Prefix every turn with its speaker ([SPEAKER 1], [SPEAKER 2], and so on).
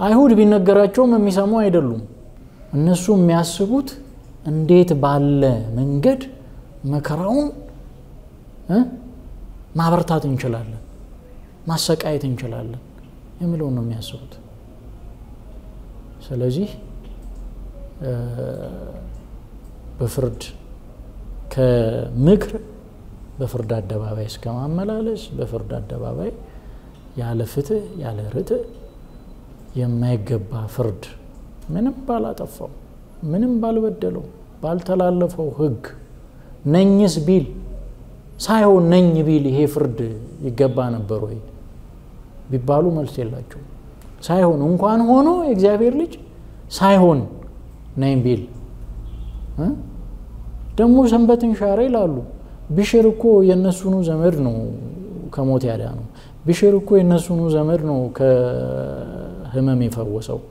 [SPEAKER 1] አይሁድ ቢነገራቸውም የሚሰሙ አይደሉም። እነሱ የሚያስቡት እንዴት ባለ መንገድ መከራውን ማበርታት እንችላለን፣ ማሰቃየት እንችላለን የሚለውን ነው የሚያስቡት። ስለዚህ በፍርድ ከምክር በፍርድ አደባባይ እስከ ማመላለስ በፍርድ አደባባይ ያለ ፍትህ ያለ ርትዕ የማይገባ ፍርድ ምንም ባላጠፋው ምንም ባልበደለው ባልተላለፈው ሕግ ነኝስ ቢል ሳይሆን ነኝ ቢል ይሄ ፍርድ ይገባ ነበር ወይ ቢባሉ መልስ የላቸውም። ሳይሆን እንኳን ሆኖ የእግዚአብሔር ልጅ ሳይሆን ነኝ ቢል ደግሞ ሰንበትን ሻረ ይላሉ። ቢሽር እኮ የእነሱኑ ዘመድ ነው ከሞት ያዳ ነው። ቢሽር እኮ የእነሱኑ ዘመድ ነው ከህመም የፈወሰው።